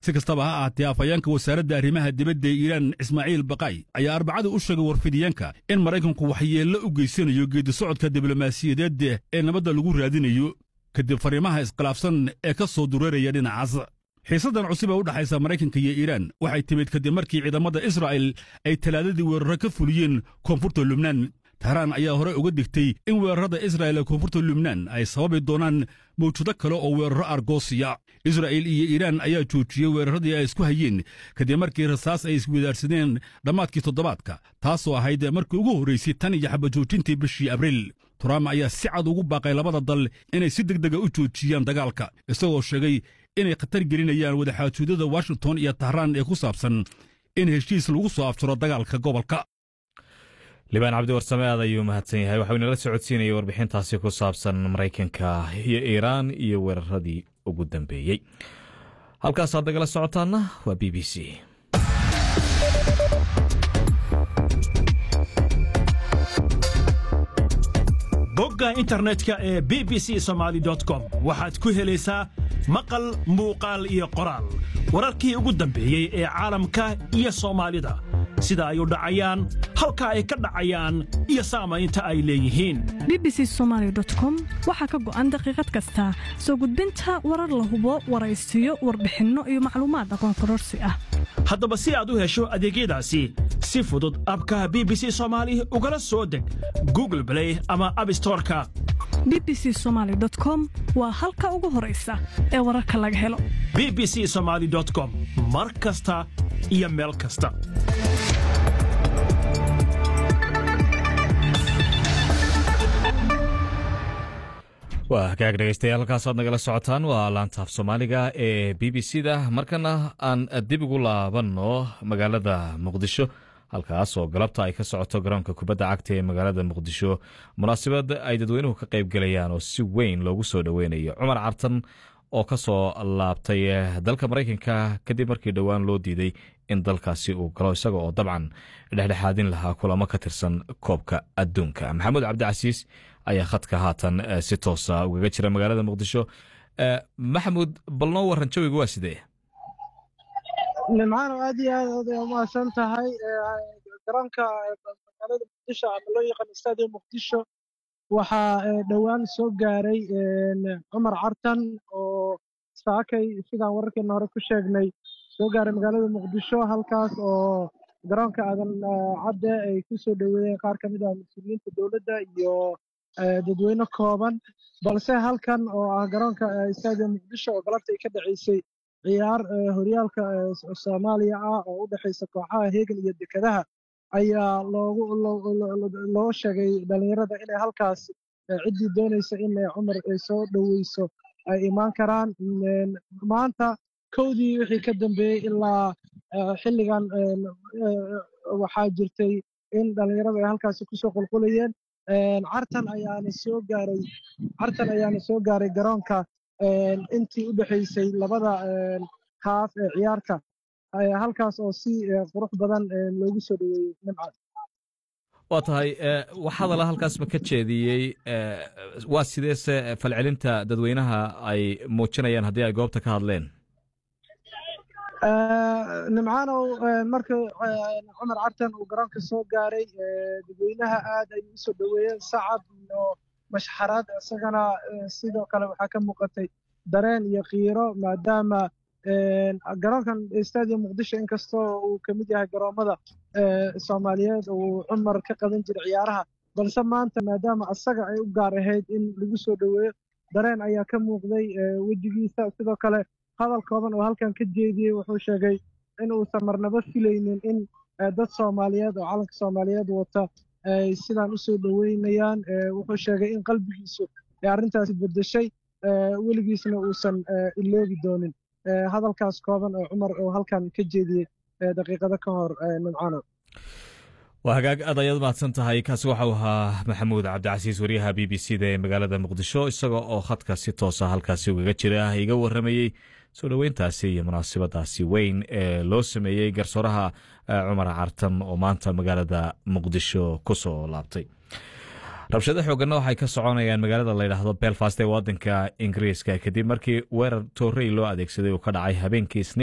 si kastaba ha ahaatee afhayeenka wasaaradda arrimaha dibadda ee iiraan ismaaciil baqay ayaa arbacada u sheegay warfidiyeenka in maraykanku waxyeello u geysanayo geedisocodka diblomaasiyadeed ee nabadda lagu raadinayo kadib fariimaha iskhilaafsan ee ka soo dureeraya dhinacaas xiisaddan cusub ee u dhexaysa maraykanka iyo iiraan waxay timid kadib markii ciidamada israa'il ay talaadadii weeraro ka fuliyeen koonfurta lubnaan tahraan ayaa hore uga digtay in weerarada israa'il ee koonfurta lubnaan ay sababi doonaan mawjado kale oo weeraro argoosiya israa'il iyo iiraan ayaa joojiyey weeraradii ay isku hayeen kadib markii rasaas ay iswadaarsadeen dhammaadkii toddobaadka taasoo ahayd markii ugu horraysay tan iyo xabajoojintii bishii abriil trump ayaa si cad ugu baaqay labada dal inay si deg dega u joojiyaan dagaalka isagoo sheegay inay khatar gelinayaan wadaxaajoodada washington iyo tahraan ee ku saabsan in heshiis lagu soo afjaro dagaalka gobolka libaan cabdi warsame aad ayuu mahadsan yahay waxau inala socodsiinayay warbixintaasi ku saabsan maraykanka iyo iiraan iyo weeraradii ugu dambeeyey halkaasaad nagala socotaana waa b b c bogga internetka ee b b c somaali com waxaad ku helaysaa maqal muuqaal iyo qoraal wararkii ugu dambeeyey ee caalamka iyo soomaalida sida ay u dhacayaan halka ay ka dhacayaan iyo saamaynta ay leeyihiin b b c somaali com waxaa ka go'an daqiiqad kasta soo gudbinta warar la hubo waraysiyo warbixinno iyo macluumaad aqoon kororsi ah haddaba si aad u hesho adeegyadaasi si fudud abka b b c soomaali ugala soo deg google blay ama abstoreka b b c somaali com waa halka ugu horaysa ee wararka laga helo b b c somaali com mar kasta iyo meel kasta waa hagaag dhegeystayaal halkaasaad nagala socotaan waa laantaaf soomaaliga ee b b c da markana aan dib ugu laabanno magaalada muqdisho halkaas oo galabta ay ka socoto garoonka kubadda cagta ee magaalada muqdisho munaasabad ay dadweynuhu ka qayb galayaan oo si weyn loogu soo dhoweynayo cumar cartan oo ka soo laabtay dalka maraykanka kadib markii dhowaan loo diiday in dalkaasi uu galo isaga oo dabcan dhexdhexaadin lahaa kulamo ka tirsan koobka adduunka maxamuud cabdicasiis ayaa khadka haatan si toosa ugaga jira magaalada muqdisho maxamuud bal noo waran jawiga waa sidee nimcaano aad iyo aad oday umahadsan tahay garoonka magaalada muqdisho ama loo yaqaan stadium muqdisho waxaa dhowaan soo gaaray cumar cartan oo saakay sidaan wararkeena hore ku sheegnay soo gaaray magaalada muqdisho halkaas oo garoonka aadan cadde ay ku soo dhoweeyeen qaar ka mid ah mas-uuliyiinta dowladda iyo dadweyne kooban balse halkan oo ah garoonka stadium muqdisho oo galabta ay ka dhaceysay ciyaar horyaalka soomaaliya ah oo u dhexaysa kooxaha heegan iyo dekedaha ayaa loogu loo sheegay dhalinyarada inay halkaas ciddii doonaysa in cumar ay soo dhoweyso ay imaan karaan maanta kowdii wixii ka dambeeyey ilaa xilligan waxaa jirtay in dhalinyaradu ay halkaasi kusoo qulqulayeen cartan ayaana soo gaaray cartan ayaana soo gaaray garoonka intii u dhexaysay labada haaf ee ciyaarta halkaas oo si qurux badan loogu soo dhoweeyey nimcad waa tahay waxaadala halkaasba ka jeediyey waa sideese falcelinta dadweynaha ay muujinayaan haddii ay goobta ka hadleen nimcaanow marka cumar cartan uu garoonka soo gaaray dadweynaha aad ay u soo dhoweeyeen sacab iyo mashxaraad isagana sidoo kale waxaa ka muuqatay dareen iyo kiiro maadaama garoonkan stadium muqdisho inkastoo uu ka mid yahay garoommada soomaaliyeed uu cumar ka qaban jiray ciyaaraha balse maanta maadaama asaga ay u gaar ahayd in lagu soo dhoweeyo dareen ayaa ka muuqday wejigiisa sidoo kale hadal kooban oo halkan ka jeediyey wuxuu sheegay in uusan marnaba filaynin in dad soomaaliyeed oo calanka soomaaliyeed wata ay sidaan u soo dhoweynayaan wuxuu sheegay in qalbigiisu ay arrintaasi beddeshay weligiisna uusan iloobi doonin hadalkaas kooban oo cumar oo halkan ka jeediyey daqiiqado ka hor nimcano waa hagaag aad ayaad mahadsan tahay kaasi waxau ahaa maxamuud cabdicasiis wariyaha b b c da ee magaalada muqdisho isaga oo khadka si toosa halkaasi ugaga jira iga waramayey soo dhoweyntaasi iyo munaasabadaasi weyn ee loo sameeyey garsooraha cumar cartan oo maanta magaalada muqdisho ku soo laabtay rabshado xooganna waxay ka soconayaan magaalada layidhaahdo belfast ee wadanka ingiriiska kadib markii weerar toorey loo adeegsaday uu ka dhacay habeenkii isniin